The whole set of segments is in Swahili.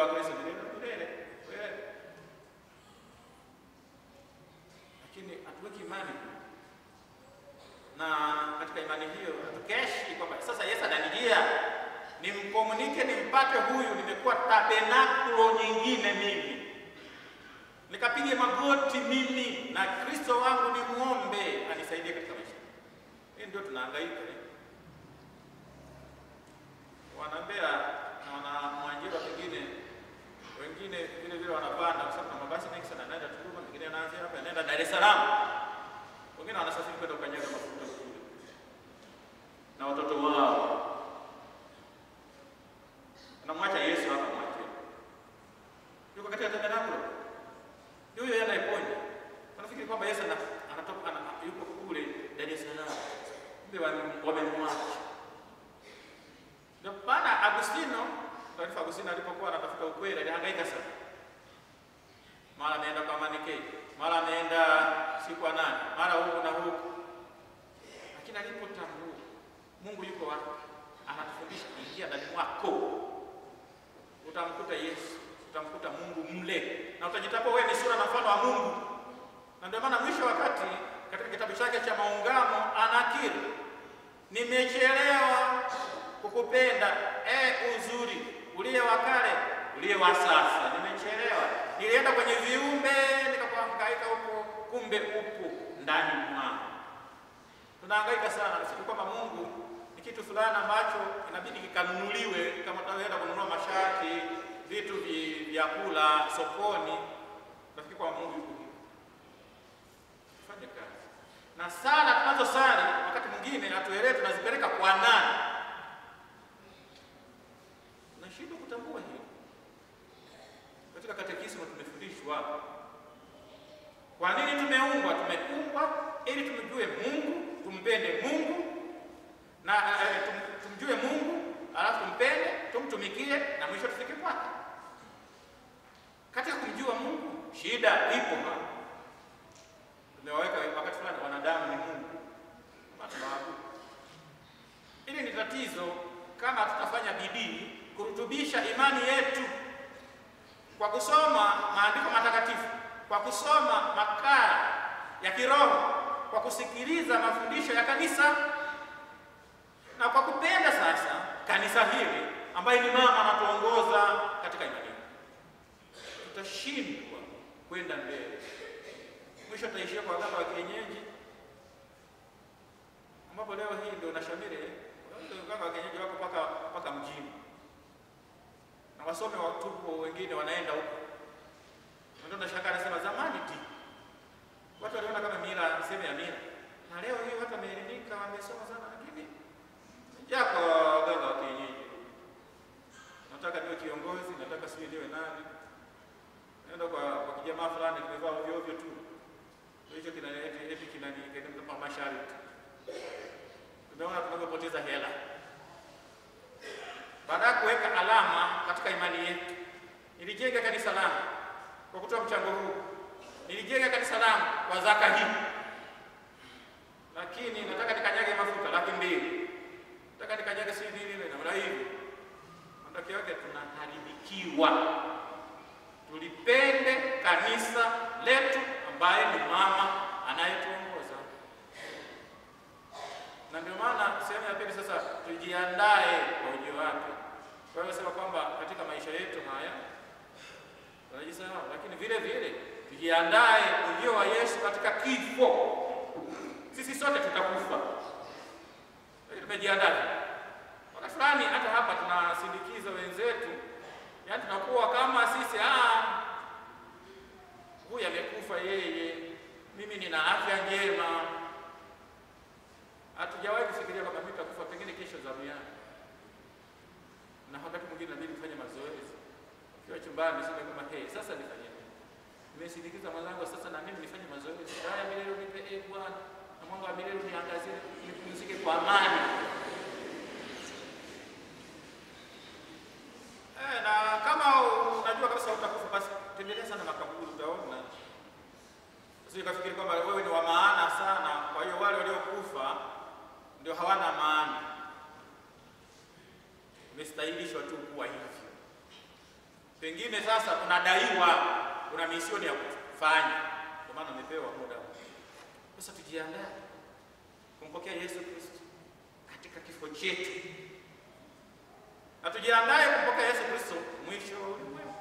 wa Kristo milele na milele. Kweli. Lakini hatuweki imani na katika imani hiyo hatukeshi kwamba sasa Yesu ananijia nimkomunike nimpate huyu, nimekuwa tabernakulo nyingine mimi, nikapige magoti mimi na Kristo wangu ni muombe anisaidie katika maisha. Hii ndio tunahangaika eh. Wanambea na wana Mwanjiro pengine wengine vile vile wanapanda, kwa sababu na mabasi mengi sana yanaenda Tunduma, mengine yanaanzia hapa yanaenda Dar es Salaam, wengine wanasafiri kwenda ukanyaga mafuta kule na watoto wao anamwacha Yesu hapa mwache. Yuko katika tabernakulo. Huyo yeye anayeponya. Wanafikiri kwamba Yesu ana- anatoka ana, yuko kule Dar es Salaam. Kumbe wame- wamemwacha. Ndio maana Agustino, taarifa Agustino alipokuwa anatafuta ukweli alihangaika sana. Mara ameenda kwa Manike, mara ameenda si kwa nani, mara huku na huku. Lakini alipotambua Mungu yuko wapi? Anatufundisha ingia ndani mwako utamkuta Yesu, utamkuta Mungu mle, na utajitambua wewe ni sura na mfano wa Mungu. Na ndio maana mwisho wakati katika kitabu chake cha Maungamo anakiri, nimechelewa kukupenda e uzuri uliye wa kale uliye wa sasa, nimechelewa. Nilienda kwenye viumbe nikakuhangaika huko, kumbe upo ndani mwangu. Tunahangaika sana nafikiri kwamba Mungu ni kitu fulani ambacho inabidi kikanunuliwe, kama tunaenda kununua mashati, vitu vi- vyakula sokoni. Nafikiri kwamba Mungu yuko hivyo. Fanye kazi na sala tunazosali, wakati mwingine hatuelewi tunazipeleka kwa nani. Nashindwa kutambua hiyo. Katika katekismo tumefundishwa kwa nini tumeumbwa. Tumeumbwa ili tumjue Mungu, tumpende Mungu na eh, tum, tumjue Mungu alafu tumpende, tumtumikie na mwisho tufike kwake. Katika kumjua Mungu shida ipo hapa. Tumewaweka wakati fulani wanadamu ni Mungu, kama tunaabudu. Hili ni tatizo kama tutafanya bidii kurutubisha imani yetu kwa kusoma maandiko matakatifu, kwa kusoma makala ya kiroho, kwa kusikiliza mafundisho ya kanisa na kwa kupenda sasa kanisa hili ambaye ni mama anatuongoza katika imani. Tutashindwa kwenda mbele, mwisho tutaishia kwa waganga wa kienyeji, ambapo leo hii ndio nashamiri. Waganga wa kienyeji wako mpaka mpaka mjini na wasome watupo wengine wanaenda huko, ndio nashangaa, anasema zamani ti watu waliona kama mila sehemu ya mila, na leo hii watu wameelimika, wamesoma sana, lakini yako waganga wa kienyeji. Nataka niwe kiongozi, nataka sijui niwe nani, naenda kwa kwa kijamaa fulani kimevaa ovyo ovyo tu, hicho kina eti eti kinani kinampa masharti. Tumeona tunavyopoteza hela baada ya kuweka alama katika imani yetu. Nilijenga kanisa langu kwa kutoa mchango huu, nilijenga kanisa langu kwa zaka hii, lakini nataka nikanyage mafuta laki mbili, nataka nikanyage si nini nini namna hivi. Matokeo yake tunaharibikiwa. Tulipende kanisa letu ambaye ni mama anayetuongoza, na ndio maana sehemu ya pili sasa, tujiandae kwa ujio wake. Kwa hiyo sema kwamba katika maisha yetu haya tunajisahau, lakini vile vile tujiandae ujio wa Yesu katika kifo. Sisi sote tutakufa, Lakini tumejiandaa. Wakati fulani hata hapa tunasindikiza wenzetu, yaani tunakuwa kama sisi ah, huyu amekufa yeye, mimi nina afya njema. Hatujawahi kufikiria kwamba mimi nitakufa pengine kesho zamu yangu, na wakati mwingine inabidi kufanya mazoezi ukiwa chumbani, sema kama hey, sasa nifanye nini? Nimesindikiza mwenzangu, sasa na mimi nifanye mazoezi. Haya milele unipe e Bwana, na mwanga wa milele uniangazie, nipumzike kwa amani. Eh, na kama unajua kabisa utakufa, basi tembelea sana makaburi, utaona sio kafikiri kwamba wewe ni wa maana sana, kwa hiyo wale waliokufa ndio hawana maana. Umestahilishwa tu kuwa hivyo. pengine sasa unadaiwa, una misioni ya kufanya, ndio maana umepewa muda. Sasa tujiandae kumpokea Yesu Kristo katika kifo chetu, na tujiandae kumpokea Yesu Kristo mwisho wa ulimwengu.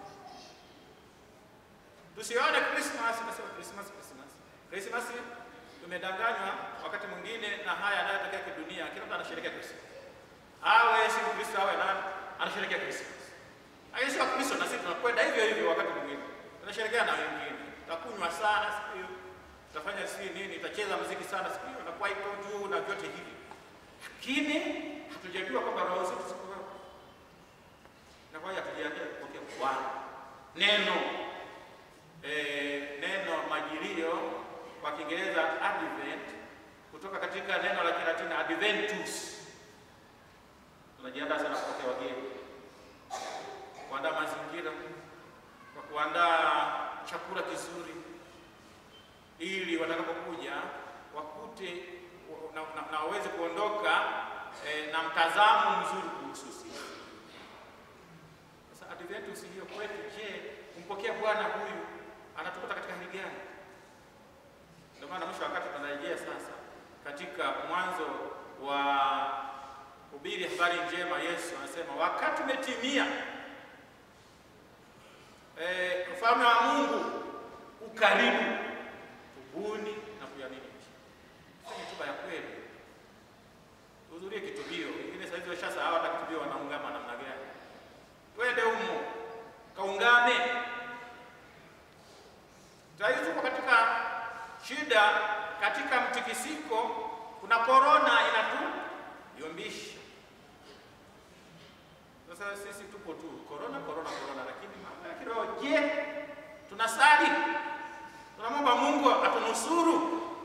Tusione Christmas nasema Christmas Christmas Christmas, tumedanganywa wakati mwingine na haya yanayotokea kidunia. Kila mtu anasherehekea Christmas, awe si Mkristo awe nani, anasherehekea Christmas. Lakini sio Kristo, na sisi tunakwenda hivyo hivyo. Wakati mwingine tunasherehekea na wengine, tutakunywa sana siku hiyo, tutafanya si nini, tutacheza muziki sana siku hiyo, na kwa iko juu na vyote hivi, lakini hatujajua kwamba roho zetu ziko wapi, na kwa hiyo hatujiandaa kupokea Bwana neno eh, neno majilio kwa Kiingereza advent, kutoka katika neno la Kilatini adventus. Tunajiandaa sana kupokea wageni, kuandaa mazingira kwa kuandaa chakula kizuri, ili watakapokuja wakute na, na, na waweze kuondoka eh, na mtazamo mzuri kuhusu sisi. Sasa adventus hiyo kwetu, je, kumpokea Bwana huyu anatukuta katika hali gani? Ndio maana mwisho wakati tunarejea sasa katika mwanzo wa hubiri habari njema. Yesu anasema wakati umetimia, e, ufalme wa Mungu ukaribu, tubuni na kuamini. Fanye toba ya kweli, tuhudhurie kitubio. Wengine saa hizi washasahau hata kitubio wanaungama namna gani. Twende humo kaungame. Sasa tuko katika shida, katika mtikisiko, kuna korona inatuyumbisha. Sasa sisi tupo tu korona korona korona, lakini mambo ya kiroho, je, tunasali? Tunamwomba Mungu atunusuru?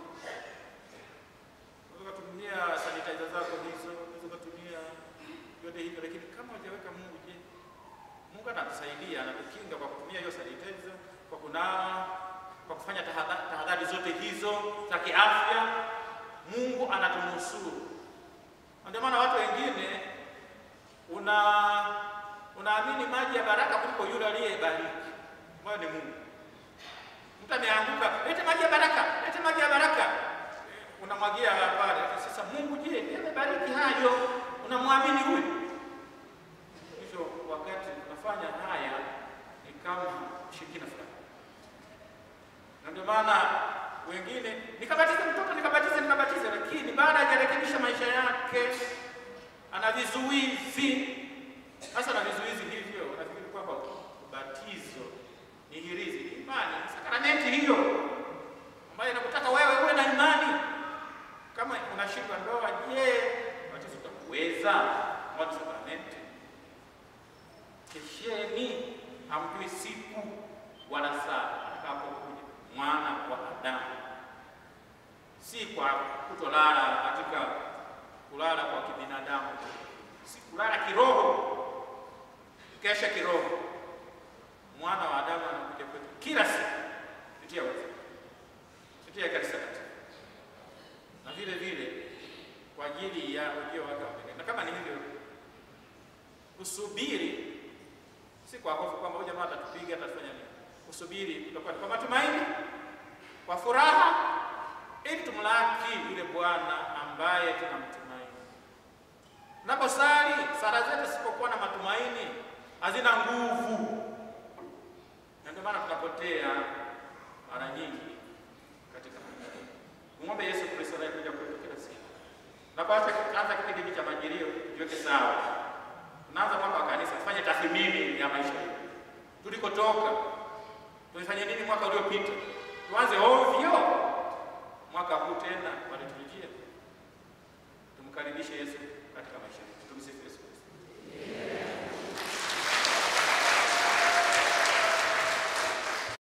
Unaweza kutumia sanitizer zako hizo, unaweza kutumia yote hivyo, lakini kama hujaweka Mungu, je, Mungu anatusaidia, anatukinga kwa kutumia hiyo sanitizer, kwa kunawa kwa kufanya tahadhari zote hizo za kiafya, Mungu anatunusuru. Ndio maana watu wengine una unaamini maji ya baraka kuliko yule aliyebariki, ambayo ni Mungu. Mtu ameanguka, lete maji ya baraka, lete maji ya baraka, unamwagia pale. Sasa Mungu, je, amebariki hayo? Unamwamini huyu? Hivyo wakati unafanya haya ni kama shirikina fulani na ndio maana wengine nikabatize mtoto nikabatize nikabatize, lakini baada hajarekebisha maisha yake ana vizuizi. Sasa na vizuizi hivyo, nafikiri kwamba ubatizo ni hirizi, ni imani, sakramenti hiyo ambayo inakutaka wewe uwe na imani. Kama unashindwa ndoa, je, ubatizo utakuweza? Moja sakramenti. Kesheni, hamjui siku wala saa atakapokuja mwana wa Adamu, si kwa kutolala katika kulala kwa kibinadamu, si kulala kiroho, kesha kiroho. Mwana wa Adamu anakuja kwetu kila siku kupitia wewe, kupitia kanisa katika na vile vile kwa ajili ya ujio wake wa pekee. Na kama ni hivyo, kusubiri si kwa hofu kwamba huyu jamaa atatupiga atafanya nini. Kusubiri kutakuwa kwa matumaini, kwa furaha, ili tumlaki yule Bwana ambaye tunamtumaini. Tunaposali sala zetu zisipokuwa na matumaini hazina nguvu, na ndio maana tunapotea mara nyingi katika maisha. Muombe Yesu Kristo anayekuja kwetu kila siku. Tunapoanza kipindi hiki cha Majilio, jiweke sawa. Tunaanza mwaka wa kanisa, tufanye tathmini ya maisha yetu, tulikotoka tulifanya nini mwaka uliopita, tuanze ovyo mwaka huu tena, waliturujia tumkaribishe Yesu